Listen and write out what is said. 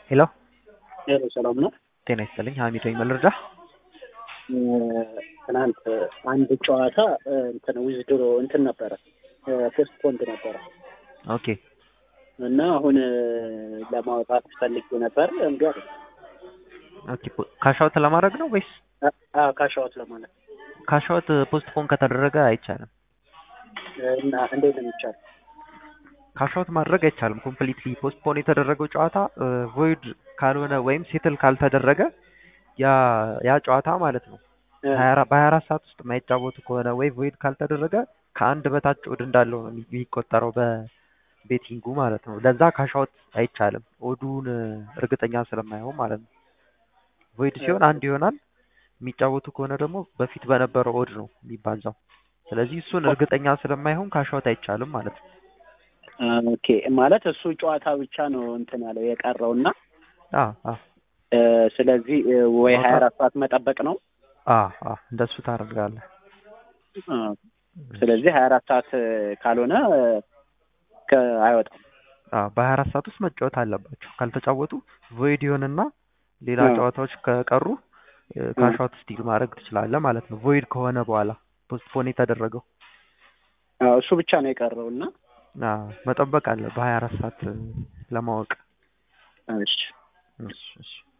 ሄሎ ሄሎ ሰላም ነው። ጤና ይስጥልኝ ሀሚድ ነኝ መልርዳ ትናንት አንድ ጨዋታ እንትን ዊዝድሮ እንትን ነበረ ፖስት ፖንድ ነበረ ኦኬ እና አሁን ለማውጣት ፈልጌ ነበር እምቢ አለ። ኦኬ ካሻውት ለማድረግ ነው ወይስ ካሻዎት ለማለት ካሻውት ፖስት ፖን ከተደረገ አይቻልም እና እንዴት ነው የሚቻለው? ካሻውት ማድረግ አይቻልም ኮምፕሊትሊ ፖስት ፖን የተደረገው ጨዋታ ቮይድ ካልሆነ ወይም ሴትል ካልተደረገ ያ ያ ጨዋታ ማለት ነው በሀያ አራት ሰዓት ውስጥ የማይጫወቱ ከሆነ ወይ ቮይድ ካልተደረገ ከአንድ በታች ኦድ እንዳለው ነው የሚቆጠረው በቤቲንጉ ማለት ነው። ለዛ ካሻውት አይቻልም ኦዱን እርግጠኛ ስለማይሆን ማለት ነው። ቮይድ ሲሆን አንድ ይሆናል። የሚጫወቱ ከሆነ ደግሞ በፊት በነበረው ኦድ ነው የሚባዛው። ስለዚህ እሱን እርግጠኛ ስለማይሆን ካሻውት አይቻልም ማለት ነው። ኦኬ ማለት እሱ ጨዋታ ብቻ ነው እንትን ያለው የቀረውና አ አ ስለዚህ ወይ ሀያ አራት ሰዓት መጠበቅ ነው። አ አ እንደሱ ታደርጋለህ። ስለዚህ ሀያ አራት ሰዓት ካልሆነ አይወጣም። በሀያ አራት ሰዓት ውስጥ መጫወት አለባቸው። ካልተጫወቱ ቮይድ ይሆንና ሌላ ጨዋታዎች ከቀሩ ካሻውት ስቲል ማድረግ ትችላለህ ማለት ነው። ቮይድ ከሆነ በኋላ ፖስትፖን የተደረገው እሱ ብቻ ነው የቀረው እና መጠበቅ አለ በሀያ አራት ሰዓት ለማወቅ። እሺ እሺ እሺ